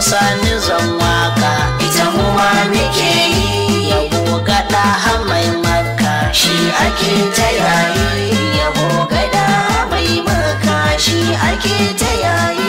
sani zan waka ita mu ma muke yi yabo gada hamai maka shi ake ta yayi yabo gada mai maka shi ake ta yayi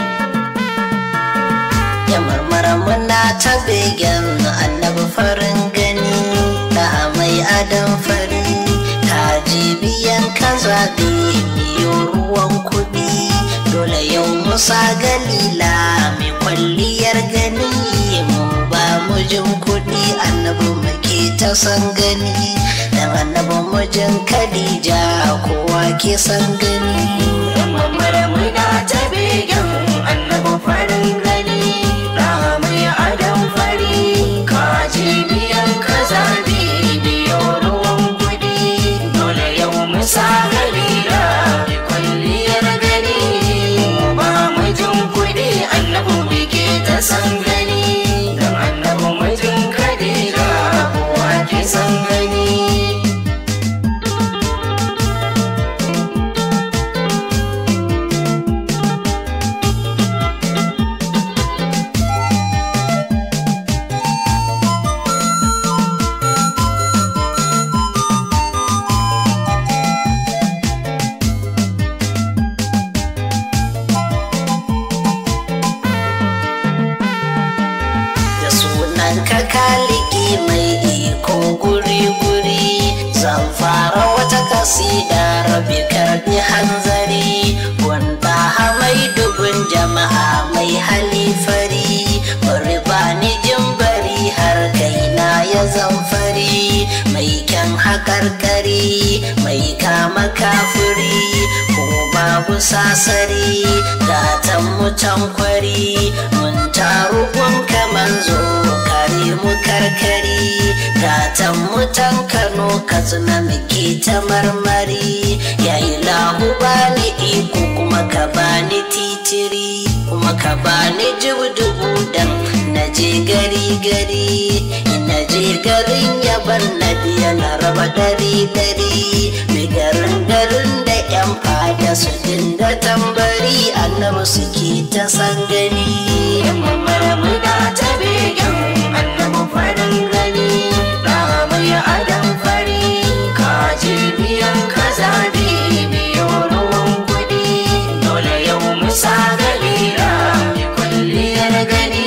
ya marmara muna ta begen annabi farin gani da mai adam fari kaji biyan ka zaɓe biyo ruwan kuɗi dole yau musa galila mai kwalliyar gani mu ba mujin kuɗi annabi muke ta san gani dan annabi mujin khadija kowa ke san gani Mamara muna ta begen annabi farin gani mai adam fari kaji biyan ka zabi biyo ruwan kudi dole yau musa galila mai kwalliyar gani ba mijin kudi annabi muke ta san gani dan annabi mijin kadira kowa ke san gani da sunan ka kaliki mai iko guri-guri zan fara wata kasida rabi karbi hanzari wanda mai dubun jama'a mai halifari bari ba ni bari har kaina ya zamfari mai kyan haƙarƙari mai kama kafuri ko babu sasari gatan mutan kwari mun taru gun kaman zo kare mu karkari gatan mutan kano katsina muke ta marmari yayi lahu bani iko kuma ka bani titiri kuma ka bani dubu dan na je gari gari na je garin yaban na biya na raba dari dari mai garin garin da yan fada su dinga tambari annabi suke ta san gani Mamara muna ta begen annabi farin gani mai adam fari kaji biyan ka zabi biyo ruwan kudi dole yau musa galila mai kwalliyar gani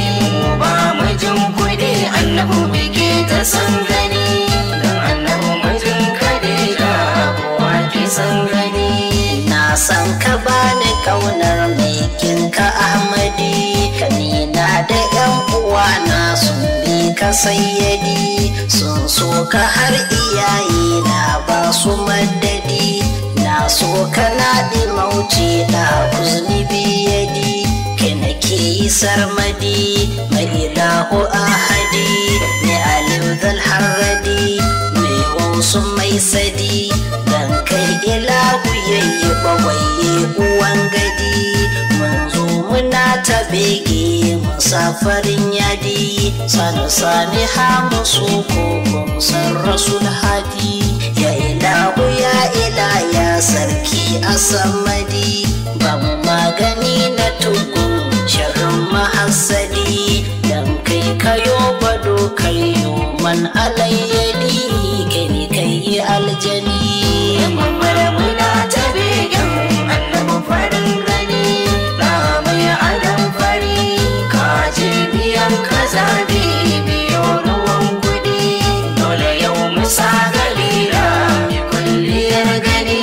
ba mijin kudi annabi muke ta san gani don annabi mijin kadira kowa ke san gani na san ka bani kaunar mai kinka ahmadi kanina da yan uwa na sun bi ka sayyadi sun so ka har iyaye na ba su madadi na so ka na mauci da kuzni biyadi kai nake yi sarmadi mai ilahu ahadi mai alif zal harradi mai wasu mai sadi dan kai ilahu yayi bawaye uwan gadi mun zo muna ta bege musafarin yadi sani sani ha musu ko san rasul hadi ya ilahu ya ila ya sarki asamadi ba mu magani na tugu shirin mahassadi dan kai kayo bado kayo man alayyadi gani kai aljani Mamara muna ta begen annabi farin gani mai adam fari kaji biyan ka zabi biyo ruwan kudi dole yau musa galila mai kulliyar gani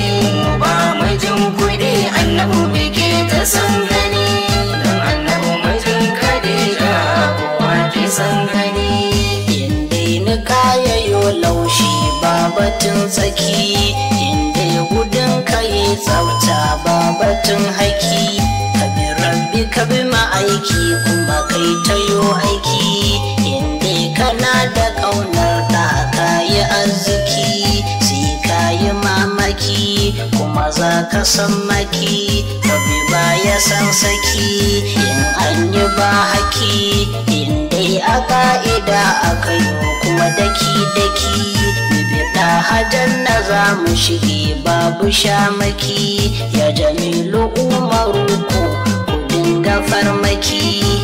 ba mijin kudi annabi muke ta san gani don annabi mijin kadira kowa ke san gani inda ni kayayo laushi ba batun tsaki inda gudun kayi tsafta ba batun haki ka bi rabbi ka bi ma'aiki kuma kai tayo aiki inda kana da ƙaunar da kayi arziki sai kayi mamaki kuma za ka san maki rabbi ba ya san saki in an yi ba haki in dai a ka'ida aka yi kuma daki-daki bibida hajan na za mu shige babu shamaki ya jamilu umaru ku ku dinga farmaki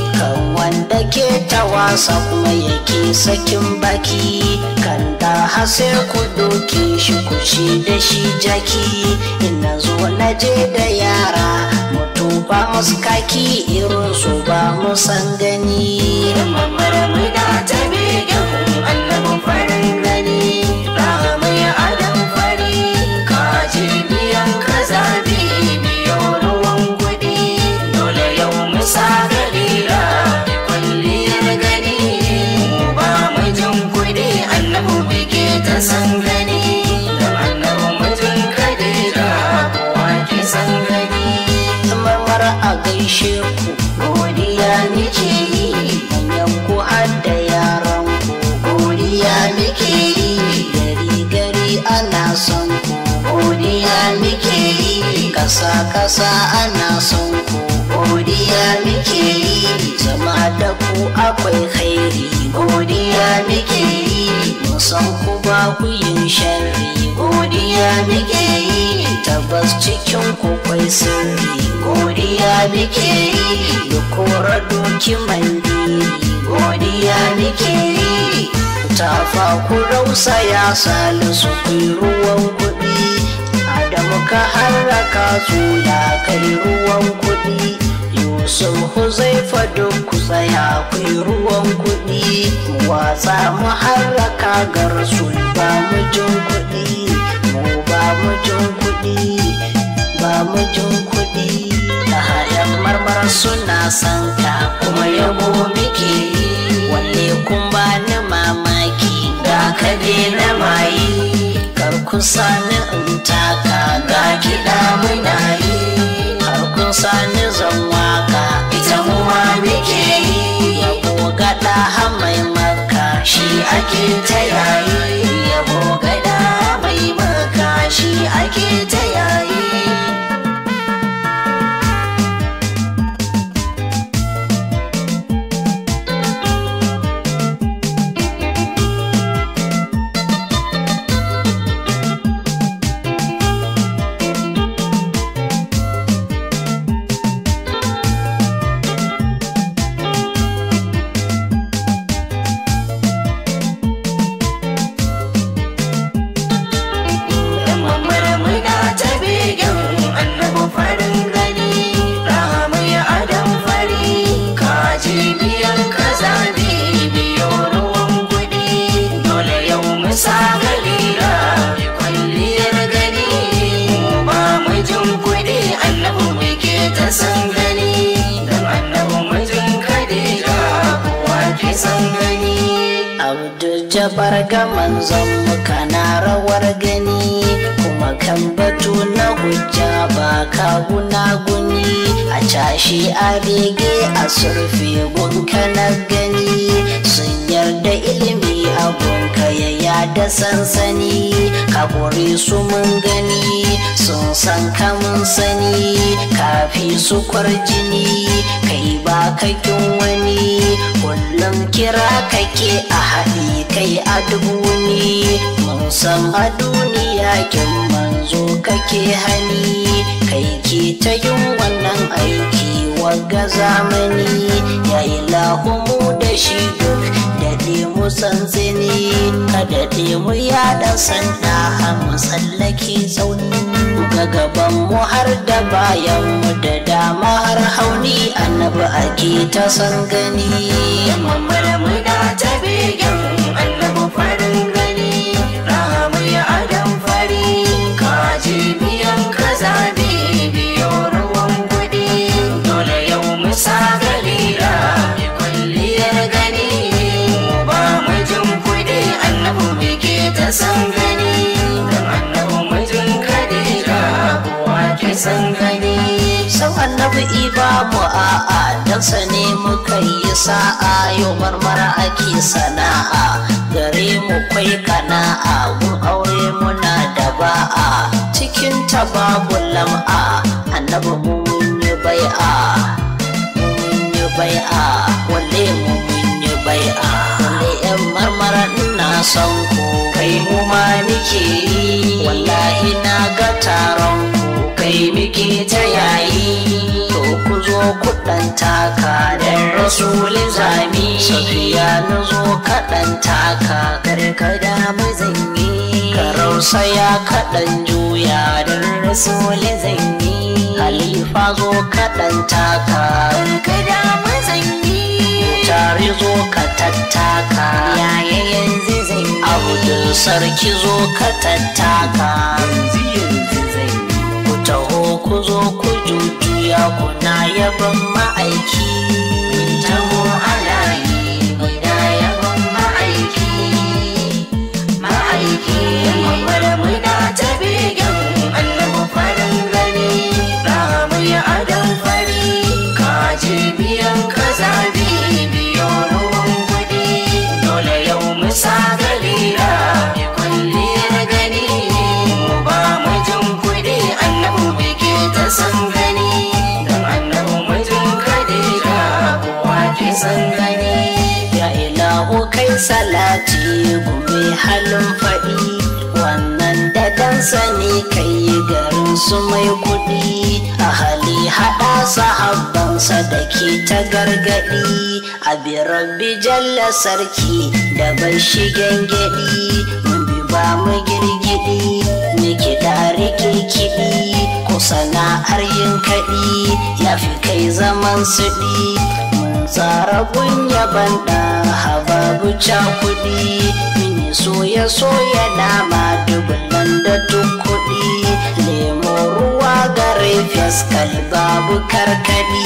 yake ta wasa kuma yake sakin baki kan da hase ku doke shi kushi da shi jaki ina zo na je da yara mutu ba musu kaki irin su ba mu san gani mamar muna ta begen annabin farin gani ramai adam fari kaji biyan kaza biyo ruwan kudi dole yau musa galila kwalliyar gani mu ba mu jin kudi annabu bige ta san gani don annabu mutum kadira kowa ki san gani mamar a gaishe ku godiya nake yi manyan ku har da yaran ku godiya nake yi gari gari ana son ku godiya nake yi kasa kasa ana son ku godiya nake yi zama da ku akwai khairi godiya nake yi musan ku ba ku yin sharri godiya nake yi tabbas cikin ku kwai sirri godiya nake yi da kora doki mandiri godiya nake yi tafa ku rausa ya salisu ku yi ruwan kuɗi adamu ka harraka tsula kai ruwan kuɗi yusuf huzaifa duk ku tsaya ku yi ruwan kuɗi mu watsa mu harraka garsul ba mu jin kuɗi mu ba mu jin kuɗi ba mu jin kuɗi da hayan marmara suna son ka kuma yabo muke yi wanne kun ba ni mamaki ga ka na mayi kar ku sani in taka ga kiɗa muna yi har kun sani zan waka ita mu ma muke yi yabo gaɗa hamai maka shi ake ta yayi yabo gaɗa mai maka shi ake ta yayi mamar muna ta begen annabu farin gani ramai adam fari kaji biyan kaza biyo ruwan kudi dole yau musa galila kwalliyar gani mu ba mu jin kudi annabu muke ta san gani don annabu mijin kadira kowa ke san gani Abdul Jabbar ga manzon muka na rawar gani kuma kan batu na hujja ba ka guni a cashi a bege a surfe gunka na gani sun yarda ilimi a gunka ya yada sansani ka kore su mun gani sun san ka mun sani kafi su kwarjini kai ba kakin wani kullum kira kake a haɗi kai a dubuni mun san a duniya kin manzo kake hani kai ke ta yin wannan aiki wagga zamani ya yi lahumu da shi duk daɗe mu tsantsini ka daɗe mu yaɗa sanda har mu tsallake tsauni ga gaban mu har da bayan mu da dama har hauni annabi ake ta san gani mamar muna ta begen annabu farin gani ramai adam fari kaji biyan kaza biyo ruwan kudi dole yau musa galila kwalliyar gani mu ba mu jin kudi annabu bige ta san gani don annabu mijin kadira kowa ke san gani san annabi iba mu a'a dan sa ne muka yi sa'a yau marmara ake sana'a gare mu kwai kana'a gun aure muna da ba'a cikin ta babu lam'a annabi mu mun yi bai'a mu mun yi bai'a walle mu mun yi bai'a walle yan marmara ina son ku kai mu ma nike yi wallahi na ga taron ku kai muke ta yayi to ku zo kuɗan taka dan rasuli zami safiya na zo kaɗan taka karkada mazanyi ka rausaya kaɗan juya dan rasuli zanyi halifa zo kaɗan taka karkada mazanyi tare zo ka tattaka yaya yanzu zanyi abdul sarki zo ka tattaka yanzu yanzu zanyi ku taho ku zo ku jujjuya kuna yaban ma'aiki taho alayi muna yaban ma'aiki ma'aiki mamar muna ta begen annabi farin gani ramu ya adam fari kaji biyan kaza biyo ruwan kudi dole yau musa galila mai kwalliyar gani mu ba mu jin kudi annabi bike ta san gani don annabi mijin kadira kowa ke san gani ya ilahu kai salati gumi halin faɗi wannan dadan sani kai garin su mai kuɗi a hali haɗa sahabbansa da ke ta gargaɗi a rabbi jalla sarki da bai shigen gyaɗi mun bi ba mu girgidi ni kiɗa rike kiɗi ko sana'ar yin kaɗi ya fi kai zaman suɗi mun tsara kunya banda hababu cakuɗi mini soya soya nama dubulan da kuɗi lemo ruwa gare fiskal babu karkaɗi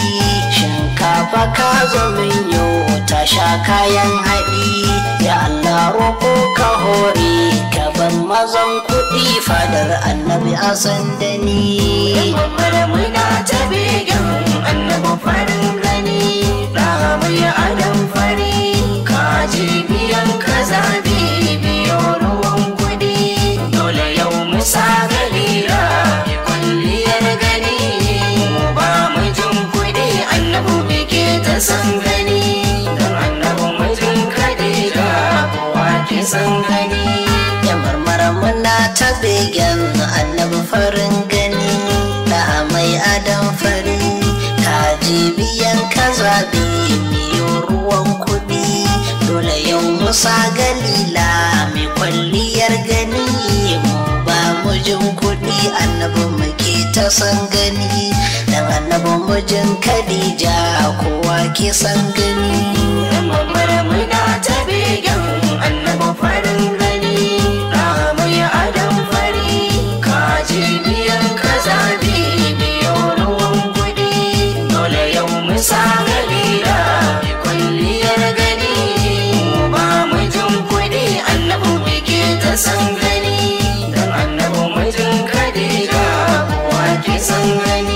shinkafa ka zo min yau ta sha kayan haɗi ya Allah roƙo ka hore ka ban mazan kuɗi fadar annabi a sandani Mamar muna ta begen annabi farin gani Rahamu ya adam fari kaji biyan kaza biyo ruwan kudi Dole yau musa galira mai kwalliyar gani Mu ba mu jin kudi annabi bike ta san gani Don annabi mijin kadira kowa ke san gani ya marmara muna ta begen annabi farin gani da mai adam fari kaji biyan kaza miyo ruwan kuɗi dole yau musa galila mai kwalliyar gani mu ba mu jin kuɗi annabi muke ta san gani dan annabi mujin kadija kowa ke san gani Mamar muna ta begen annabi farin gani Rahamu ya adam fari kaji biyan kaza biyo ruwan kudi Dole yau musa galila mai kwalliyar gani Mu ba mu jin kudi annabi bike ta san gani Don annabi mijin kadira kowa ke san gani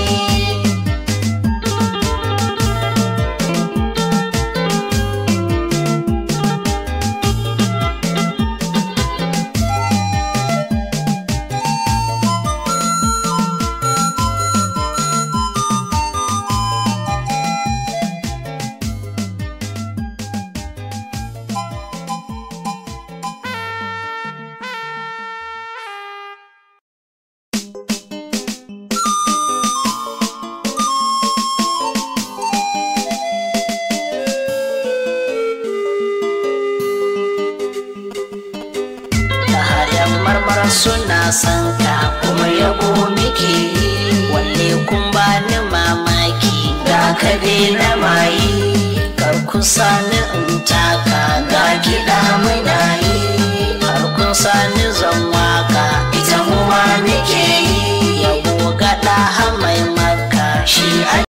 da hayan marmara suna son ka kuma yabo muke yi walle kun bani mamaki da ka daina mayi kar ku sani in taka